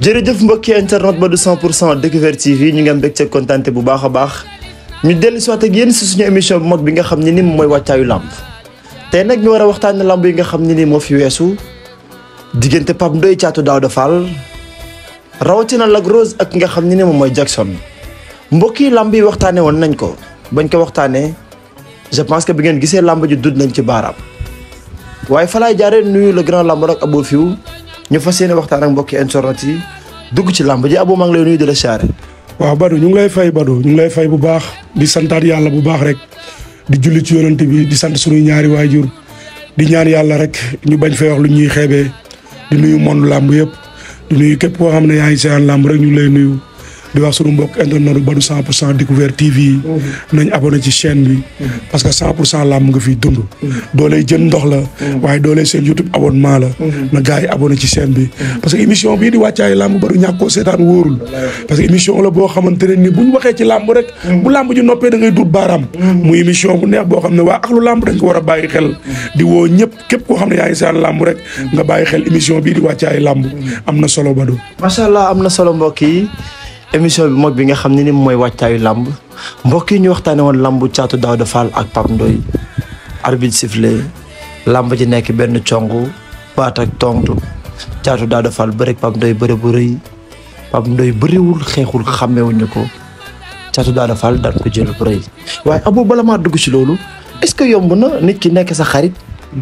jërëjëf mbokki internet ba du 100 pour cent Découverte TV ñu ngi am mbégte kontaan bu baax a baax ñu dellu si waat ak yéen si suñu émission bu mag bi nga xam ne ni moom mooy wàccaayu làmb tey nag ñu war a waxtaanee làmb yi nga xam ne ni moo fi weesu diggante Pape Ndoye Thiatou Daouda Fall rawatina Lac Rose ak ki nga xam ne ni moom mooy Jackson mbokk yi làmb yi waxtaanee woon nañ ko bañ ko waxtaanee je pense que bi ngeen gisee làmb ji dud nañ ci baaraam waaye fa laay jaaree nuyu le grand làmb rek Abou Fiw ñu fas yéene waxtaan ak mbokki internet yi dugg ci làmb ji Abou maa ngi lay nuyu di la siyaare. waaw Badou ñu ngi lay fay Badou ñu ngi lay fay bu baax di santaat yàlla bu baax rek di julli ci yonent bi di sant suñuy ñaari waajur di ñaan yàlla rek ñu bañ fay wax lu ñuy xeebee di nuyu monde làmb yëpp di nuyu képp koo xam ne yaa ngi seetaan làmb rek ñu ngi lay nuyu di wax suñu mbokk internet Badou 100 pour cent Découverte TV nañ abonné ci chaîne bi parce que 100 pour cent làmb nga fiy dund doolee jën ndox la waaye doolee seen YouTube abonnement la na gars yi abonné ci chaîne bi parce que émission bii di wàccaay làmb Badou ñàkk koo seetaan wóorul parce que émission la boo xamante ne ni bu ñu waxee ci làmb rek bu làmb ji noppee da ngay dut baaraam muy émission bu neex boo xam ne waa axlu làmb dañ ko war a bàyyi xel di woo ñëpp képp koo xam ne yaa ngi seetaan làmb rek nga bàyyi xel émission bii di wàccaay làmb am na solo Badou macha allah am na solo mbokk yi émission bi mag bi nga xam ne ni mooy wàccaayu làmb mbokk yi ñu waxtaanee woon làmb Thiatou Daouda Fall ak Pape Ndoye arbitre sifflé làmb ji nekk benn congu baat ak tontu Thiatou Daouda Fall bëre ak Pape Ndoye bëre bu rëy Pape Ndoye bëriwul xeexul xàmmewuñu ko Thiatou Daouda Fall daan ko jël bu rëy waaye Abou bala maa dugg ci loolu est-ce que yomb na nit ki nekk sa xarit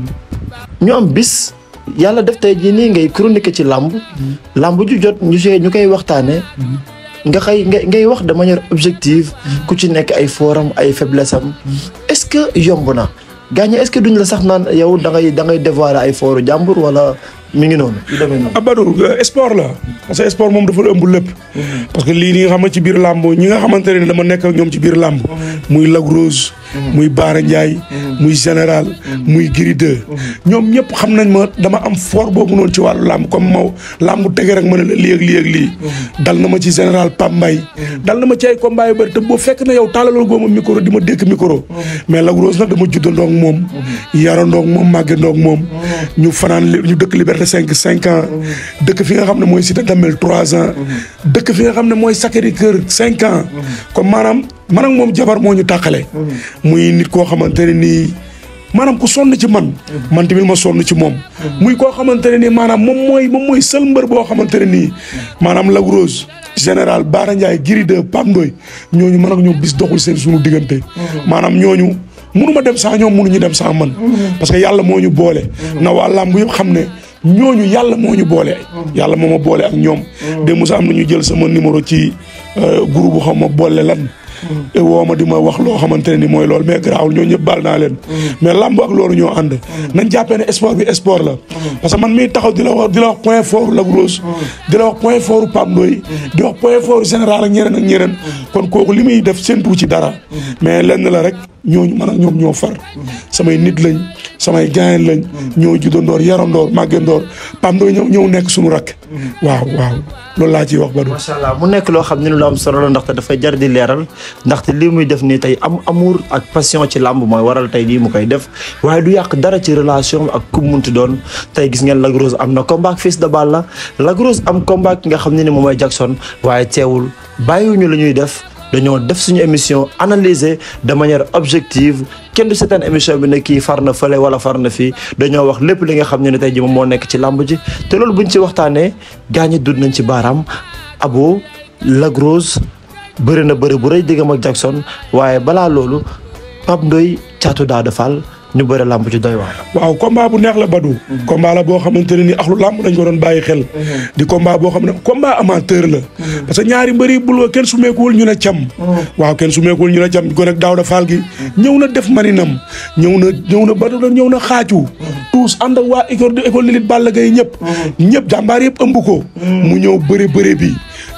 ñu am bis yàlla def tey jii nii ngay chronique ci làmb làmb ju jot ñu see ñu koy waxtaanee. nga xëy ngay ngay wax de manière objective ku ci nekk ay forum ay faiblesse am est-ce que yomb na gaañ est-ce que duñ la sax naan yow da ngay da ngay dévoiler ay fooru jàmbur wala mi ngi noonu yu demee noonu. Badou sport la parce que sport moom dafa ëmb lépp. parce que lii nii nga xam ne ci biir làmb ñi nga xamante ne dama nekk ak ñoom ci biir làmb. muy Lac Rose. muy Baara Ndiaye. muy général. muy Gris 2. ñoom ñëpp xam nañ ma dama am fort boobu noonu ci wàllu làmb comme moo làmb tege rek ma ne la lii ak lii ak lii. dal na ma ci général Pape Mbaye. dal na ma ci ay combat yu bëri te boo fekk na yow tàllaloo góoma micro di ma dékk micro. mais Lac Rose nag dama juddandoo ak moom. yarandoo ak moom màggandoo ak moom. ñu fanaan ñu dëkk Liberté cinq cinq ans dëkk fi nga xam ne mooy Cité Damel trois ans dëkk fi nga xam ne mooy Sacré-Cœur cinq ans comme maanaam man ak moom jabar moo ñu tàqale muy nit koo xamante ne nii maanaam ku sonn ci man man tamit ma sonn ci moom muy koo xamante ne nii maanaam moom mooy moom mooy seul mbër boo xamante ne nii maanaam Lac Rose général Bara Ndiaye Gris 2 Pape Ndoye ñooñu man ak ñoom bis doxul seen suñu diggante maanaam ñooñu munu ma dem sans ñoom munuñu dem sans man parce que yàlla moo ñu boole na waa làmb yëpp xam ne ñooñu yàlla moo ñu boole. yàlla moo ma boole ak ñoom. de Moussa am na ñu jël sama numéro ci groupe bu xam ma boole lan. woo ma di ma wax loo xamante ne ni mooy loolu mais garaawul ñoo ñëpp baal naa leen. mais lamb ak loolu ñoo ànd. nañ jàppee ne sport bi sport la. parce que man miy taxaw di la wax di la wax point fort Lac Rose. di la wax point fort Pape Ndoye. di wax point fort général ak ñeneen ak ñeneen. kon kooku li muy def séntu ci dara. mais lenn la rek ñooñu man ak ñoom ñoo far. samay nit lañ samay gaayen lañ. ñoo juddandoor yarandoor màggandoor Pape Ndoye ñëw ñëw nekk suñu rakk. waaw waaw loolu laa ciy wax Badou. macha allah mu nekk loo xam ne lu am solo la ndaxte dafay jar di leeral ndaxte lii muy def nii tey am amour ak passion ci làmb mooy waral tey lii mu koy def waaye du yàq dara ci relation ak ku munti doon tey gis ngeen Lac Rose am na combat ak Fils de Balla Lac Rose am combat ki nga xam ne ni moom mooy Jackson waaye teewul bàyyiwuñu la ñuy def dañoo def suñu émission analyser de manière objective kenn du seetaan émission bi ne kii far na fële wala far na fii dañoo wax lépp li nga xam ne ne tey ji moom moo nekk ci làmb ji te loolu buñ ci waxtaanee gaañi dud nañ ci baaraam Abo Lac Rose bëri na bëri bu rëy diggam ak Jackson waaye balaa loolu Pape Ndoye Thiatou Daouda Fall ñu bëri làmb ci doy waar. waaw combat bu neex la Badou. combat la boo xamante ne ni axlu làmb dañ ko doon bàyyi xel. di combat boo xam ne combat amateur la. parce que ñaari mbëri bul kenn sumeekuwul ñu ne cam. waaw kenn sumeekuwul ñu ne cam gone ak Daouda Fall gi. ñëw na def maninam. ñëw na ñëw na Badou la ñëw na xaacu. tous ànd ak waa école de école de lutte Balla Gaye ñëpp. ñëpp jàmbaar yëpp ëmb ko. mu ñëw bëre bëre bi.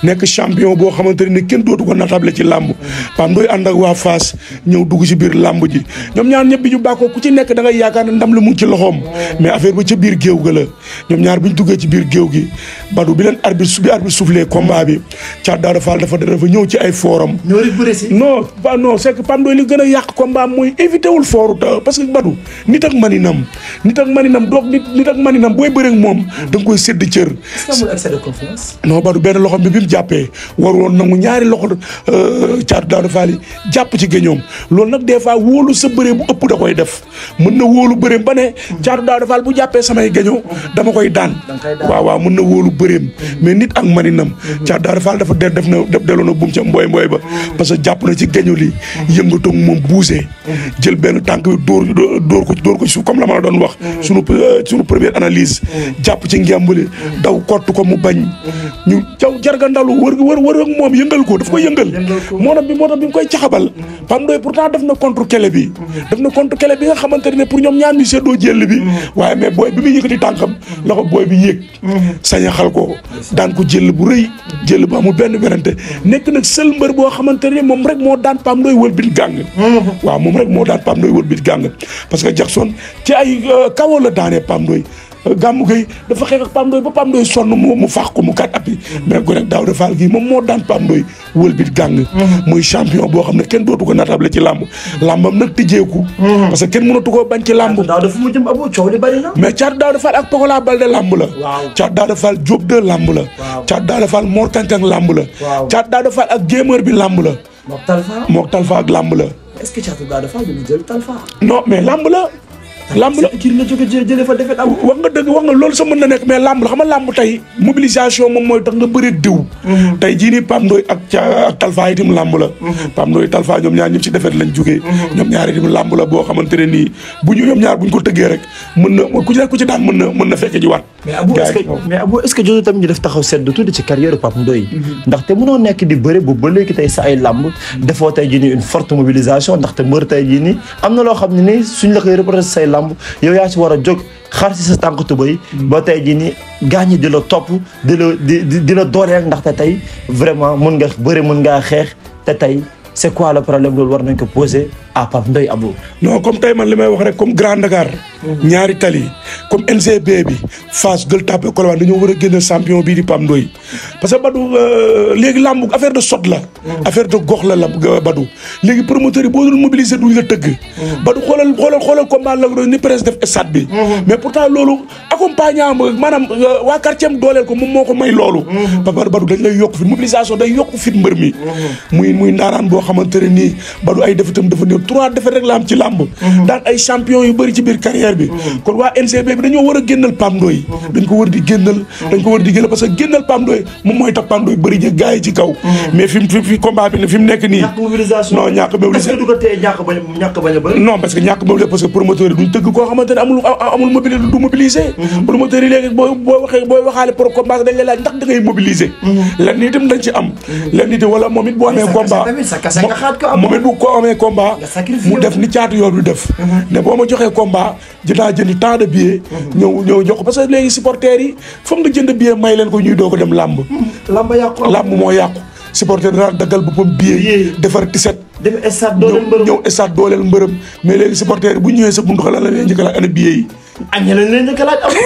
nekk champion boo xamante ne kenn dootu ko natable ci làmb Pape Ndoye ànd ak waa Fass ñëw dugg ci biir làmb ji ñoom ñaar ñëpp bi ñu bàkkoo ku ci nekk da ngay yaakaar ne ndam la mu ngi ci loxoom mais affaire ba ca biir géew ga la ñoom ñaar bi ñu duggee ci biir géew gi Badou bi leen arbitre su bi arbitre soufflé combat bi Thiat Daouda Fall dafa dafa ñëw ci ay forum ñoo rek bëre si. non pas non c'est que Pape Ndoye li gën a yàq combat mooy éviter wul fooru ta parce que Badou nit ak maninam nit ak maninam doog nit nit ak maninam booy bëre ak moom da nga koy sédd cër est-ce que amul excès de confiance. non Badou benn loxo bi bi mu jàppee war woon nangu ñaari loxo Thiat Daouda Fall yi jàpp ci géñoom loolu nag des fois wóolu sa bëree bu ëpp da koy def mën na wóolu bëreem ba ne Thiat Daouda Fall bu jàppee samay géñoo dama koy daan koy daan. waaw waaw mën na wóolu bëreem mais nit ak maninam Thiat Daouda Fall dafa de def na def delloo na buum ca mbooy mbooy ba parce que jàpp na ci géño li yëngatoog moom buusee jël benn tànk bi dóor dóor ko dóor ko ci suuf comme la ma la doon wax sunu sunu première analyse jàpp ci ngembali daw kott ko mu bañ ñu jaw jargandalu wër wër wër ak moom yëngal ko daf ko yëngal Yëngal ko. moo tax bi moo tax bi mu koy caxabal Pape Ndoye pourtant def na contre kele bi def na contre kele bi nga xamante ne pour ñoom ñaar ñu seddoo jël bi waaye mais booy bi muy yëkkati tànkam la ko booy bi yéeg sañaxal ko daan ko jël bu rëy jël bu amul benn werante nekk nag seul mbër boo xamante ne moom rek moo daan Pape Ndoye wël bit gàng waaw moom rek moo daan Pape Ndoye wël bit gàng parce que Jackson ci ay kawoo la daanee Pape Ndoye gàmmu gay dafa xeex ak Pape Ndoye ba Pape Ndoye sonn mu mu faax ko mu kat appi mais ko rek Daouda Fall gii moom moo daan Pape Ndoye wël bit gàng muy champion boo xam ne kenn dootu ko natable ci làmb làmbam nag tijjeeku parce que kenn mënatu koo bañ ci làmb daaw dafa mu jëm abu coow li bari na. mais Thiat Daouda Fall ak Pokola Balde làmb la Waaw. Thiat Daouda Fall Diop de làmb la Waaw. Thiat Daouda Fall Mor Kankang làmb la Waaw. Thiat Daouda Fall ak Gémeur bi làmb la moom Talfa. mook Talfa ak làmb la est-ce que Thiat Daouda Fall dina jël Talfa. non mais làmb la làmb la kii la jóge jë jëlee fa defet abu. wax nga dëgg wax nga loolu sa mën na nekk mais làmb la xam nga làmb tey mobilisation moom mooy tax nga bëri diw tey jii nii Pape Ndoye ak ca ak Talfa itam làmb la Pape Ndoye Talfa ñoom ñaar ñëpp ci defet lañ jógee ñoom ñaar itam làmb la boo xamante ne nii bu ñu ñoom ñaar bu ñu ko tëggee rek mën na ku ci nekk ku ci daan mën na mën na fekk ji waat mais abu est-ce que mais abu est-ce que jotul tamit ñu def taxaw sedd tuuti ci carrière Pape Ndoye ndaxte mënoo nekk di bëre bu ba léegi tey sa ay làmb defoo tey jii nii une forte mobilisation ndaxte mbër tey jii nii am na loo xam ne nii suñ la koy représenter say làmb yow yaa ci war a jóg xar si sa tànk tubay ba tey jii nii gaañi di la topp di la di di di la dooleel ndaxte tey vraiment mun nga bëre mun ngaa xeex te tey c'est quoi le problème loolu war nañ ko poser à Pape Ndoye Abu non comme tey man li may wax rek comme Grand Dakar ñaari tali comme NCB bi Fass Gueule Tapée Colobane dañoo war a génne champion bii di Pape Ndoye parce que Badou euh, léegi làmb affaire de sot la affaire de gox la la Badou léegi promoteur yi boo dul mobiliser duñ la tëgg Badou xoolal xoolal xoolal combat la ni presse def stade bi mais pourtant loolu accompagnant maanaam euh, waa quartier am dooleel ko moom moo ko may loolu ba Badou Badou dañ lay yokk fit mobilisation day yokk fit mbër mi muy muy ndaaraan boo xamante ne nii Badou ay defetam dafa néew trois defet rek la am ci làmb daan ay champion yu bëri ci biir carrière bi kon waa NCB bi dañoo war a génnal Pape Ndoye dañ ko war di génnal dañ ko war di génnal parce que génnal Pape Ndoye moom mooy tax Pape Ndoye bëri jë gars yi ci kaw mais fi mu fi fi combat bi ne fi mu nekk nii ñàkk mobilisation non ñàkk est-ce mobilisation que du ko téye ñàkk bañ a ñàkk bañ a bëri non parce que ñàkk mobilisé parce que promoteur yi duñ tëgg koo xamante ne amul amul mobili du mobiliser promoteur yi léegi boo boo waxee booy waxaale pour combat dañ lay laaj ndax da ngay mobiliser lenn itam dañ ci am lenn itam wala moom it boo amee sa combat kase tamit, sa kase nga xaat ko am. moom it bu ko amee combat Nga sacrifié mu wu. def ni caatu yoon bi def ne boo ma joxee combat dinaa jëndi tant de billets ñëw ñëw jox ko parce que léegi supporters yi foog nga jënd billet may leen ko ñuy doo ko dem làmb lamba yàqu am làmb moo yàqu supporter dana daggal boppam billet Billet. defar tiset dem stade dooleel mbërëm ñëw stade dooleel mbërëm mais léegi supporter bu ñëwee sa buntu xalaat la leen njëkk a laaj ana billet yi aññe lañ leen njëkk a laaj abo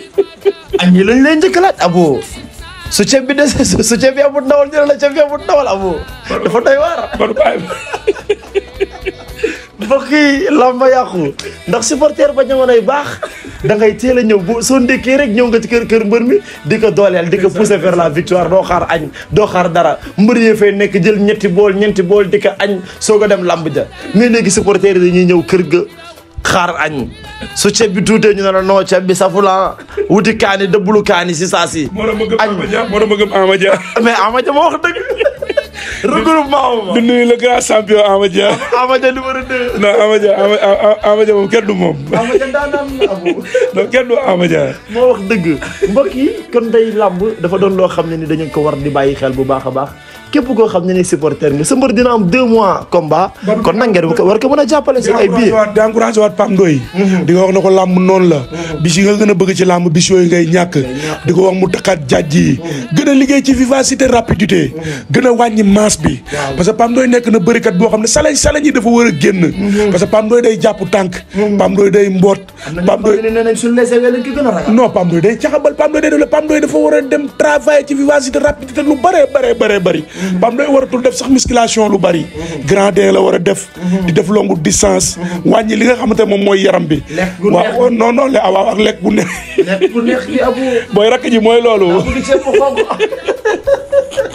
aññe lañ leen njëkk a laaj abo su ceeb bi des su ceeb bi amul ndawal dina la ceeb bi amul ndawal abo dafa doy waar Badou Baye mbokk yi lamba yàqu ndax supporter ba jamonoy baax da ngay teel a ñëw bu soo ndékkee rek ñëw nga ci kër kër mbër mi di ko dooleel di ko pousser vers la victoire doo xaar añ doo xaar dara mbër yee fay nekk jël ñetti bool ñeenti bool di ko añ soog a dem lamb ja mais léegi supporter yi dañuy ñëw kër ga xaar añ su ceeb bi tuutee ñu ne la non ceeb bi safula wuti kaani dëbbulu kaani si saa si moo tax ma gëm añ Ama Dia moo tax ma gëm Ama Dia mais Ama Dia ma wax dëgg regroupement ma du nuyu le grand champion Ama Dia Ama Dia numéro 2 non Ama Dia Ama Ama Dia moom kenn du moom Ama Dia daanaan abu non kenn du Ama Dia moo wax dëgg mbokk yi kon day làmb dafa doon loo xam ne ni dañu ko war di bàyyi xel bu baax a baax képp koo xam ne ni supporter nga sa mbër dina am deux mois combat kon nag ngeen war ko mën a jàppale si ay billets waat di encouragé waat Pape Ndoye di ko wax na ko làmb noonu la bis yi nga gën a bëgg ci làmb bis yooyu ngay ñàkk di ko wax mu takkaat jaaj yi gën a liggéey ci vivacité rapidité gën a wàññi masse bi parce que Pape Ndoye nekk na bërikat boo xam ne salañ salañ yi dafa war a génn parce que Pape Ndoye day jàpp tànk Pape Ndoye day mboot Pape Ndoye nee nañ suñu lesee lañ ko gën a ragal non Pape Ndoye day caxabal Pape Ndoye day def la Pape Ndoye dafa war a dem travailler ci vivacité rapidité lu bëree bëree bëree bëri Pape Ndoye waratul def sax musculation lu bëri grand D la war a def di def longue distance wàññi li nga xamante ne moom mooy yaram bi Lekk gu neex. waaw non non le waaw ak lekk bu neex nekk bu neex gi abu booy rakk ji mooy loolu bëgg ceeb bu xonk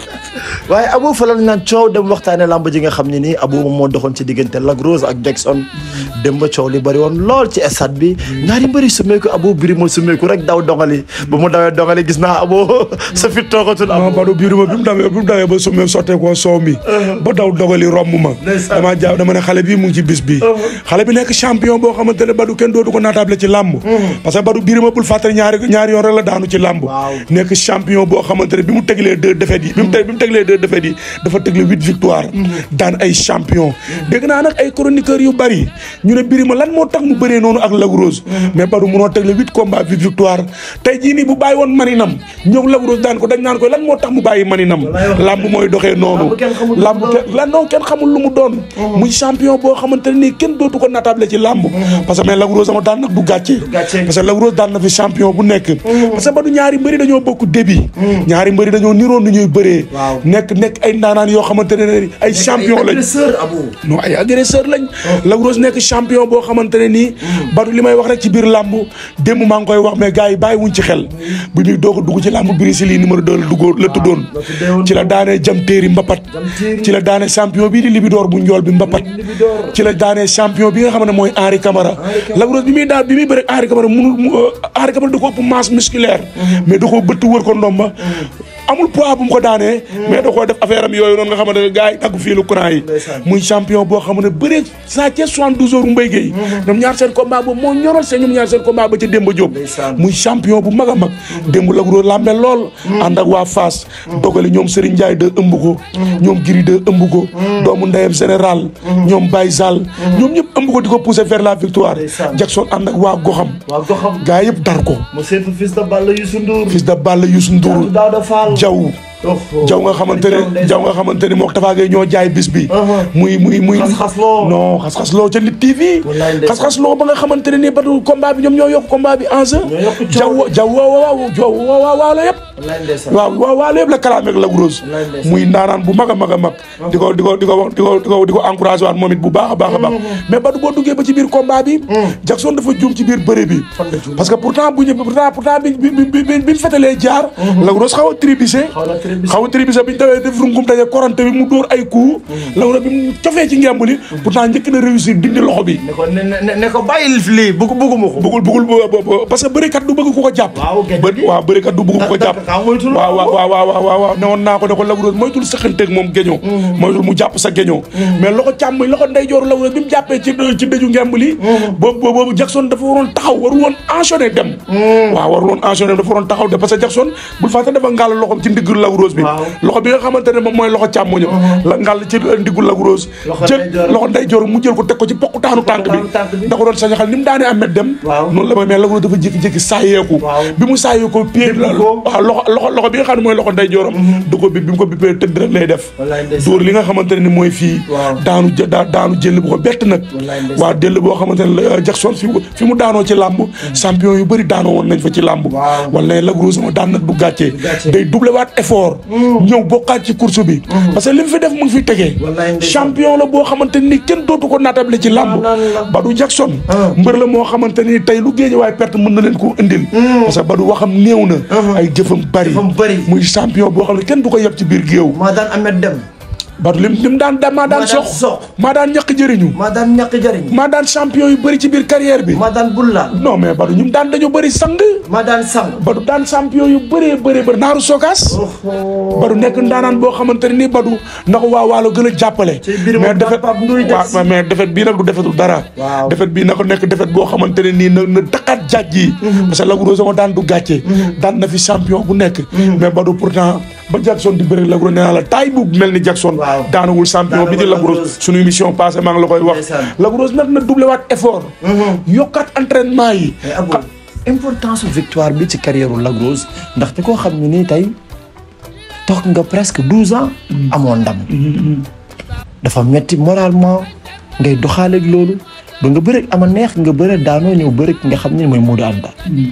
waaye Abou fa lañ naan coow dem waxtaane lamb ji nga xam ne nii Abou moom moo doxoon ci diggante Lac Rose ak Jackson dem ba coow li bëri woon lool ci stade bi ñaari mbëri sumeeku Abou biri ma sumeeku rek daw dongali ba mu dawee dongali gis naa Abou sa fit toogatul non Abou Badou biiru ma bi mu dawee bi mu dawee ba summee sottee koo soow mi ba daw dogali romb ma Ndeysaan. dama jaaw dama ne xale bii mu ngi ci bis bi xale bi nekk champion boo xamante ne Badou kenn dootu ko naataable ci làmb parce que Badou biiru ma bul fàttali ñaari ñaari yoon rek la daanu ci làmb Waaw. nekk champion boo xamante ne bi mu teglee deux défaites yi bi mu teg bi mu teglee deux défaites yi dafa tegle huit victoire daan ay champion dégg naa nag ay chroniqueurs yu bari ñu ne Birima lan moo tax mu bëree noonu ak Lac Rose mais Badou munoo tegle huit combats huit victoire tey jii nii bu bàyyi woon maninam ñëw Lac Rose daan ko dañ naan ko lan moo tax mu bàyyi maninam lamb mooy doxee noonu Lamb kenn xamul lu mu lamb doon. kenn lan non kenn xamul lu mu doon muy champion boo xamante ne nii kenn dootu ko natable ci lamb parce que mais Lac Rose ama daan nag du gàcce gàcce. parce que Lac Rose daan na fi champion bu nekk parce que Badou ñaari mbëri dañoo bokk débit ñaari mbëri dañoo niroon nu ñuy bëree Waaw. nekk nekk ay ndaanaan yoo xamante ne ne ay champion lañ agresseur Abou non ay agresseur lañ Lac Rose nekk champion boo xamante ne nii Badou li may wax rek ci biir làmb démb maa ngi koy wax mais gars yi bàyyi wuñ ci xel bu ñuy doog a dugg ci làmb Brise Ly numéro 2 la duggoo la tuddoon la tuddeewoon ci la daanee jam téeri mbapat Jam Téeri. ci la daanee champion bii di Libidoor bu njool bi mbapat Libidoor. ci la daanee champion bi nga xam ne mooy Henri Camara Camara. Lac Rose bi muy daan bi muy bëre Henri Camara munul mu Henri Camara da ko ëpp masse musculaire mais da koo bëtt wër ko ndomba amul poids bu mu ko daanee mais da koo def affaire am yooyu noonu nga xamante ne gars yi taggu fii lu courant yi Ndeysaan. muy champion boo xam ne bëree saa ca 72 heures Mbaye Guèye ñoom ñaar seen combat boobu moo ñoral seen ñoom ñaar seen combat ba ca Demba Diop Ndeysaan. muy champion bu mag a mag démb Lac Rose lambe lool ànd ak waa Fass dogali ñoom Serigne Ndiaye de ëmb ko ñoom Giri de ëmb ko doomu ndeyam général ñoom Baye Sall ñoom ñëpp ëmb ko di ko pousser vers la victoire Ndeysaan. Jackson ànd ak waa goxam waa goxam gaa yëpp dar ko mu seetu fils de Balla Youssou Ndour fils de Balla Youssou Ndour Daouda Fall Jaw jaw nga xamante ne jaw nga xamante ne mook Tapha Gueye ñoo jaay bis bi muy muy muy Xas-xasloo. non xas-xasloo ca Lutte TV Wallaay ndeysaan. xas-xasloo ba nga xamante ne nii batu combat bi ñoom ñoo yokk combat bi en jeu Ñoo yokk jaw coow. jaw waaw waaw jaw waaw waaw waaw la yëpp wallaay ndeysaan waaw waaw waaw la yëpp la kalaame ak Lac Rose Wallaay ndeysaan. muy ndaanaan bu mag a mag a mag di ko di ko di ko wax di ko di ko di ko encouragé waat moom it bu baax a baax a baax mais batu boo duggee ba ci biir combat bi Jackson dafa juum ci biir bëre bi Fan la juum? parce que pourtant bu ñu pourtant pourtant bi bi bi bi bi ñu fetalee jaar Lac Rose xaw a tribissé Xaw na tribissé. xaw a tribissé bi ñu dawee def rungum daje korante bi mu dóor ay coup Lac Rose bi mu cofee ci ngemb li pourtant njëkk na réussir dindi loxo bi ne ko ne ne ne ko bàyyil lii bëgg bëgguma ko bëggul bëggul bu- bu- bu- parce que bërikat du bëgg ku ko jàpp Waaw, gerte Bë- gi. waaw bërikat du bëgg ku ko Da- jàpp da- kaa moytu la. waaw waaw waaw waaw waaw waaw waaw ne woon naa ko ne ko Lac Rose moytul sëqanteeg moom géñoo moytul mu jàpp sa géñoo mais loxo càmmoñ loxo ndeyjooru Lac Rose bi mu jàppee ci ci dëju ngemb li boobu boobu boobu Jackson dafa waroon taxaw waru woon enchaîner dem waaw waru woon enchaîner dafa waroon taxaw dem parce que Jackson bul fàtte dafa ngàll loxom ci ndiggu Lac Rose bi Waaw. loxo bi nga xamante ne moom mooy loxo càmmoñam la ngàll ci ndiggu Lac Rose Loxo jël ndeyjoor. loxo ndeyjoor mu jël ko teg ko ci poqutaanu tànk Poqutaanu tànk bi. bi da ko doon sañaxal ni mu daanee Ahmed dem Waaw. noonu la may mais Lac Rose dafa jékki-jékki saayeeku Waaw. bi mu saayeeku pied Bipp ko. waaw loxo loxo loxo bi nga xam ne mooy loxo ndeyjooram du ko bi bi mu ko bippee tëdd rek lay def Wallaay ndeysaan. dóor li nga xamante ne ni mooy fii Waaw. daanu jë- daa- daanu jël bu ko bett nag Wallaay ndeysaan. waaw jël boo xamante ne la Jackson fi mu fi mu daanoo ci làmb champion yu bëri daanoo woon nañ fa ci làmb Waaw. wala Lac Rose ma daan nag du gàccee gàccee. day doublé waat effort ñëw bokkaat ci course bi parce que li mu fi def mu ngi fi tegee Wallaay ndeysaan. champion la boo xamante ni kenn dootu ko naatable ci làmb Naan la. Badou Jackson Ah. mbër la moo xamante ni tey lu géej waaye perte mën na leen koo indil parce que Badou waxam néew na ay jëfam bari Jëfam bari. muy champion boo xam ne kenn du ko yeb ci biir géew maa daan Ahmed Dem Badou lim lim daan daan maa daan Maa daan sox sox. maa daan ñàkk jëriñu maa daan ñàkk jariñ maa daan champion yu bëri ci biir carrière bi maa daan bullaal non mais Badou ñum daan dañoo bëri sang maa daan sang Badou daan champion yu bëree bëree bëri naaru sokaas Badou nekk ndaanaan boo xamante ne nii Badou na ko waa waalo gën a jàppale Ci biir mais moom defet Pape Ndoye des. waaw mais defet bii nag du defetul dara Waaw. defet bii na ko nekk defet boo xamante ne nii na na takkaat jaaj yi parce que Lac Rose ma daan du gàcce daan na fi champion bu nekk mais Badou pourtant ba Jackson di bëri Lac Rose nee naa la taay bu mel ni Jackson Waaw. daanawul champion bi di Daanawul Lac Lac Rose Rose. suñu émission passée maa ngi la koy wax Ndeysaan. Lac Rose nag na doublé waat effort yokkaat entraînement yi mais Abou importance su victoire bi ci carrière u Lac Rose ndaxte koo xam ne nii tey toog nga presque douze ans amoon ndam dafa metti moralement ngay doxaaleeg loolu ba nga bëre ama neex nga bëre daanoo ñëw bëre ki nga xam ne mooy Modou Anta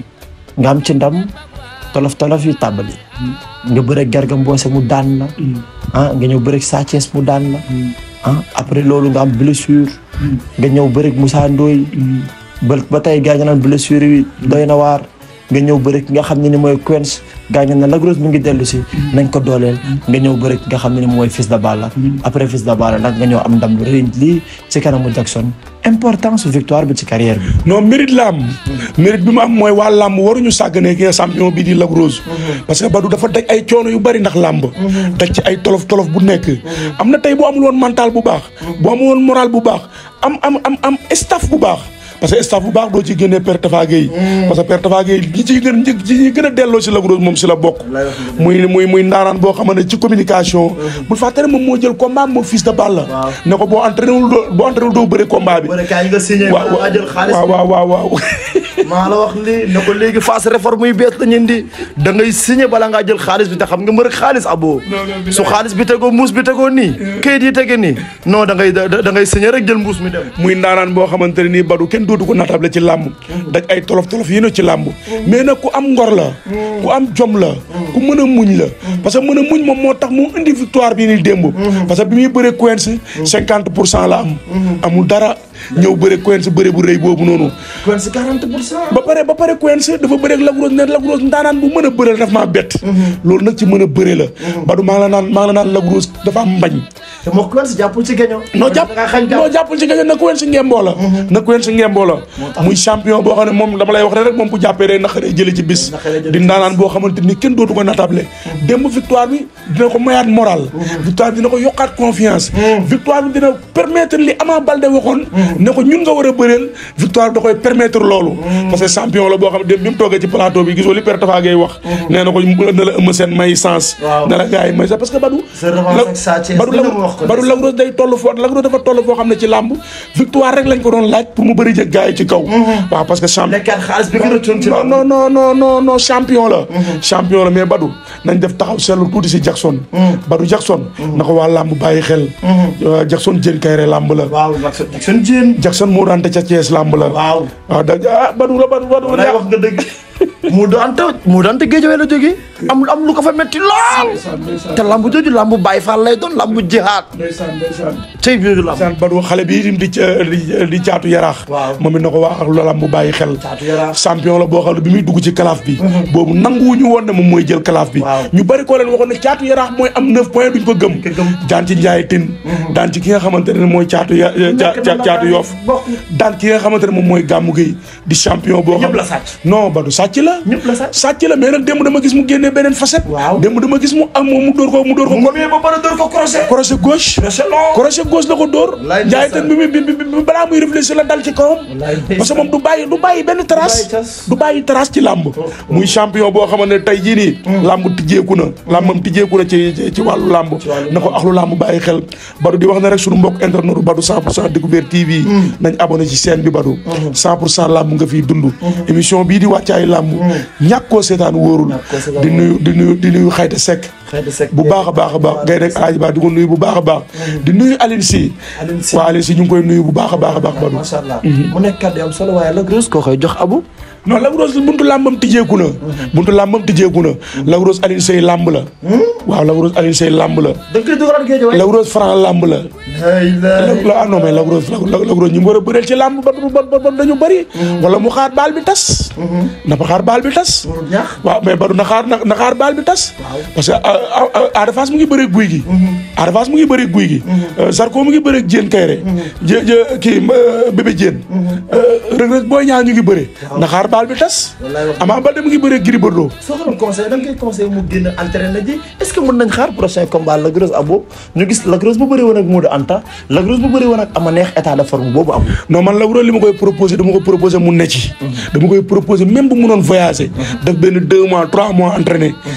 nga am ci ndam tolof tolof yi tàmbali nga bëre Garga Mbossé mu daan la ah nga ñëw bëre Sa Thiès mu daan la ah après loolu nga am blessure nga ñëw bëre Moussa Ndoye ba ba tey gaañ naan blessure yi doy na waar nga ñëw bëre ki nga xam ne ni mooy Quench gaañ na Lac Rose mu ngi dellu si nañ ko dooleel nga ñëw bëre ki nga xam ne ni mooy Fils de Balla après Fils de Balla nag nga ñëw am ndam lu rëy lii ci kanamu Jackson importance victoire bi ci carrière bi non mérite la am mérite bi mu am mooy waa làmb waruñu sàgganee ki nga champion bi di Lac Rose parce que Badou dafa daj ay coono yu bari ndax làmb daj ci ay tolof tolof bu nekk am na tey bu amul woon mental bu baax bu amul woon moral bu baax am am am am staff bu baax parce que staff bu baax doo ci génnee Père Tafa Gueye parce que Père Tafa Gueye ñi ciy gën ñi ñi gën a delloo si Lac Rose moom si la bokk muy muy muy ndaanaan boo xamante ne ci communication bul fàtte ne moom moo jël combat moom Fils de Balla ne ko boo entraîné wul doo boo entraîné wul doo bëre combat bi kaay nga signé waaw waaw waaw waaw waaw maa la wax lii ne ko léegi phase réforme yu bees la ñu indi da ngay signé bala ngaa jël xaalis bi te xam nga mbër ak xaalis abo su xaalis bi tegoo muus bi tegoo nii kayit yi tege nii non da ngay da da ngay signé rek jël mbuus mi dem. muy ndaanaan boo xamante ne nii Badou kenn dootu ko natable ci làmb daj ay tolof tolof yi ne ci làmb mais nag ku am ngor la ku am jom la ku mën a muñ la parce que mën a muñ moom moo tax mu indi victoire bi ni démb parce que bi muy bëre Quench cinquante pour cent la am amul dara ñëw bëre Quench bëre bu rëy boobu noonu kon si 40 pour cent. ba pare ba pare Quench dafa bëre ak Lac Rose ne Lac Rose ndaanaan bu mën a bëre la daf maa bett loolu nag ci mën a bëre la Badou maa ngi la naan maa ngi la naan Lac Rose dafa am mbañ te moo kon si jàppul ci gaño. noo jàpp noo jàppul ci gaño na Quench ngemboo la na Quench ngemboo la muy champion boo xam ne moom dama lay wax rek moom bu jàppee day naqaree jële ci bis Naqaree jële di ndaanaan boo xamante ni kenn dootu ko natable démb victoire bi dina ko mayaat moral victoire bi dina ko yokkaat confiance victoire bi dina permettre li Ama Baldé waxoon ne ko ñun nga war a bëreel victoire bi da koy permettre loolu parce que champion la boo xam ne démb bi mu toogee ci plateau bi gisoo li Père Tafa Gueye wax nee na ko na la ëmb seen may sens Waaw. na la gars yi may sens parce que Badou Sa revanche ak Sa Thiès Badou lu ne mu wax ko Badou Lac Rose day toll foo Lac Rose dafa toll foo xam ne ci làmb victoire rek lañ ko doon laaj pour mu bëri jëg gars yi ci kaw waaw parce que champion nekkaat xaalis bi gën a tuuti. non non non non non non champion la champion la mais Badou nañ def taxaw seetlu tuuti si Jackson Badou Jackson na ko waa làmb bàyyi xel Euh, Jackson jën kayre làmb la waaw Jackson Jackson Diène. Jackson moo daan te ca Thiès làmb la waaw. waaw da ah Badou la Badou Badou walaay wax nga dëgg. mu doon te mu doon te géej la jógee. am am lu ko fa metti lool. te lambu jooju lambu Baay Faal lay doon lambu jihaad. ndeysaan ndeysaan tey biir lamb. ndeysaan Badou xale bi itam di ca- di di caatu yaraax Waaw. moom it na ko waa ak loolam bu bàyyi xel Caatu Yaraax. champion la boo xam ne bi muy dugg ci kalaaf bi boobu nanguwuñu woon ne moom mooy jël kalaaf bi Waaw. ñu bari koo leen waxoon ne caatu yaraax mooy am neuf points duñ ko gëm Ko gëm. daan ci njaay tin daan ci ki nga xamante ne mooy caatu ya ca- ca- caatu yoof bokk. daan ki nga xamante ne moom mooy gàmmu gi di champion boo xam ñëpp la sàcc. non Badou sàcc la ñëpp la sàcc. sàcc la mais nag démb dama gis mu génnee beneen facette Waaw. démb dama gis mu am mu dóor ko mu dóor ko mu ba pare door ko crochet. crochet gauche crochet long. crochet gauche la ko dóor Wallaay njaay ndeysaan. tan bi muy bi bi bi balaa muy réfléchir la dal ci kawam Wallaay ndeysaan. parce que moom du bàyyi du bàyyi benn trace bàyyi trace. du bàyyi trace ci làmb muy champion boo xamante ne tey jii nii làmb tijjeeku na làmbam tijjeeku na ci ci- ci wàllu làmb wàllu na ko axlu làmb bàyyi xel Badou di wax ne rek suñu mbokk internet Badou 100 pour cent découverte TV nañ abonné ci chaîne bi Badou 100 pour cent làmb nga fiy dund émission bii di wàccaay làmb ñàkk koo seetaan wóorul Ñàkk koo seetaan di nuyu di nuyu di nuyu xayta sekk xëy na sec. bu baax a baax a baax ngay nekk alaaji baax di ko nuyu bu baax a baax di nuyu Aline Sy Aline Sy. waaw Aline Sy ñu ngi koy nuyu bu baax a baax a baax Badou macha allah. mu nekk kàddu yu am solo waaye Lac Rose koo koy jox abu. non Lac Rose buntu làmbam tijjeeku na buntu làmbam tijjeeku na Lac Rose Aline Sy làmb la waaw Lac Rose Aline Sy làmb la da nga koy dugalaat géej waay. Lac Rose Franc làmb la ay la la ah non mais Lac Rose Lac Rose ñu mu war a bëreel ci làmb ba ba ba ba dañu bëri wala mu xaar baal bi tas na fa xaar baal bi tas warul ñaax. waaw mais Badou na xaar na na xaar baal bi tas parce que Ada Fass mu ngi bëre guy gi Ada Fass mu ngi bëre guy gi Zarko mu ngi bëre Diène Kayré jë jë kii euh, bébé Diène Reug Reug Boy Niang ñu ngi bëre na xaar baal bi tas Wallaay wax Ama Baldé mu ngi bëre Gris Bordeaux soo ko doon conseillé da nga koy conseillé mu génn entraîné ji est ce que mën nañ xaar prochain combat Lac Rose abo ñu gis Lac Rose bu bëri woon ak Modou Anta Lac Rose bu bëri woon ak ama neex état de forme boobu am. non man Lac Rose li ma koy proposé dama ko proposé mu ne ci dama koy proposé même bu mu doon voyagé def benn deux mois trois mois entraîné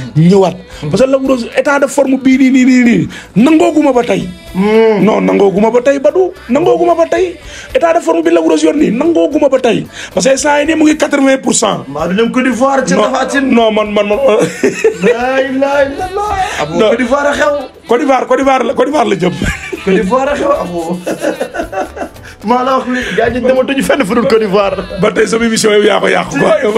ñëwaat parce que Lac Rose état de forme bii nii nii nii nii nangooguma ba tey non nangooguma ba tey Badou nangooguma ba tey état de forme bi Lac Rose yor nii nangooguma ba tey parce que saa yi nii mu ngi quatre-vingt pour cent maa du dem Côte d'Ivoire ci Tapha Tine non man man man la ilaha illallah abo Non. Côte d'Ivoire a xew Côte d'Ivoire Côte d'Ivoire la Côte d'Ivoire la jëm Côte d'Ivoire a xew abo maa la wax li gaa ñi dematuñu fenn fu dul Côte d'Ivoire ba tey sama émission yow yaa ko yàq quoi yow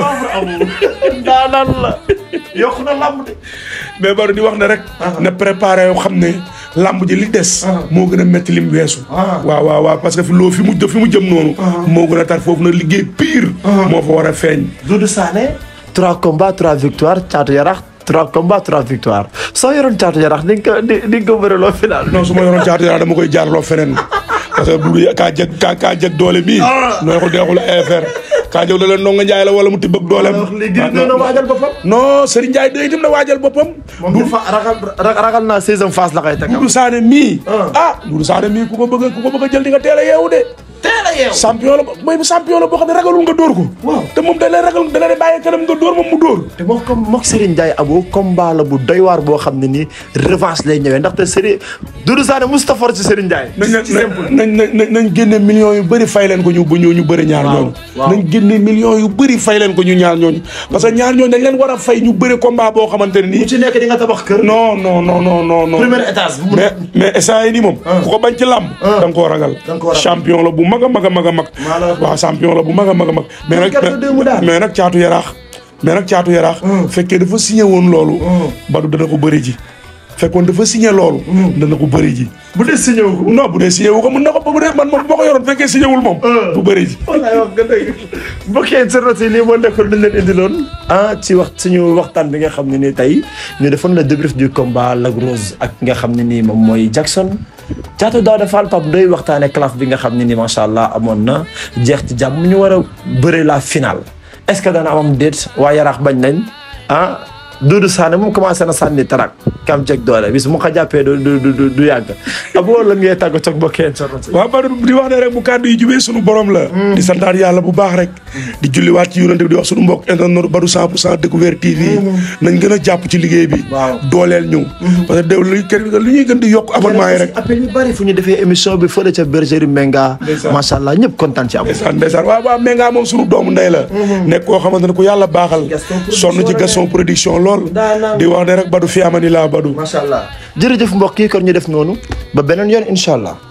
daanaan la yokku na lamb de mais Badou di wax ne rek na préparé yoo xam ne lamb ji li des moo gën a métti lim weesu Ah. waaw waaw waaw parce que fi loo fi mu fi mu jëm noonu moo gën a tar foofu na liggéey pire moo fa war a feeñ Doudou Sané trois combats trois victoires Thiatou Yarakh trois combats trois victoires soo yoroon Thiatou Yarakh di nga ko di di nga ko bëreloo final non su ma yoroon caatu yaraa dama koy jaarloo feneen parce que du kaa jeg kaa kaa jeg doole bii nooy ko deexul affaire kaa jeg doole ndonga njaay la wala mu tibb ak dooleem wax li gis na waajal boppam non Serigne Ndiaye day itam na waajal boppam moom dafa ragal ragal naa saison phase la koy teg Doudou Sané mii ah Doudou Sané mii ku ko bëgg a ku ko bëgg a jël di nga teel a yeewu de teel a yeew champion la mooy champion la boo xam ne ragalul nga dóor ko Waaw. te moom da lay ragal da lay bàyyi kanam nga dóor moom mu dóor te moo comme mook Serigne Ndiaye abo combat la bu doy waar boo xam ne nii revanche lay ñëwee ndaxte Serigne Doudou Sané Moustapha ci Serigne Ndiaye nañ ci simple nañ nañ nañ génne millions yu bëri fay leen ko ñu bu ñu ñu bëri ñaar Waaw, ñooñu waaw. nañ génne millions yu bëri fay leen ko ñu ñaar ñooñu parce que ñaar ñooñu dañ leen war a fay ñu bëri combat boo xamante ne bu nii ci nekk di nga tabax kër non non non non non non premier étage bu mu mais mais instant yi nii moom ku ko bañ ci làmb da nga koo ragal Da nga koo ragal. champion la bu mag a mag a mag a mag Maa la wax waaw champion la bu mag a mag a mag mais nag gerte deux mu daal. mais nag caatu yaraax mais nag caatu yaraax fekkee dafa signé woon loolu Badou dana ko bëri ji fekkoon dafa signé loolu dana ko bëri ji bu dee signé wu ko non bu dee signé wu ko mën na ko bu dee man moom bu ma ko yoroon fekkee signé wul moom bu bëri ji wallaay wax nga dëgg mbokk yi internautes yi lii moo nekkoon dañ leen indiloon ah ci wax suñu waxtaan bi nga xam ne nii tey ñu defoon le débrief du combat Lac Rose ak nga xam ne nii moom mooy Jackson Thiatou Daouda Fall Pape Ndoye waxtaane classe bi nga xam ne nii macha allah amoon na jeex ci jàmm ñu war a bëre la finale est-ce que dana amam déet waa Yaraax bañ nañ ah Doudou Sané moom commencé na sànni tarak kam jeg doole bis mu ko jàppee du du du du yàgg aboo lan ngay tàggatoo ak mbokk yi internautes yi waaw Badou di wax ne rek bu kàddu yi jubee sunu borom la di santaat yàlla bu baax rek di julliwaat ci yonent bi di wax sunu mbokk internet Badou 100 pour cent découverte TV nañ gën a jàpp ci liggéey bi Waaw. dooleel ñu parce que déw lu kër lu ñuy gën di yokk abonnement yi rek appel yu bari fu ñu defee émission bi fële ca bergerie Menga Ndeysaan. macha allah ñëpp kontaan ci am ndeysaan ndeysaan waaw waaw mais ngaa moom sunu doomu ndey la nekk koo xamante ne ku yàlla baaxal Gaston Production sonn ci la Gaston production lool Daanaan. di wax ne rek Badou fi amani laa Badou macha allah jërëjëf mbokk yi kon ñu def noonu ba beneen yoon incha allah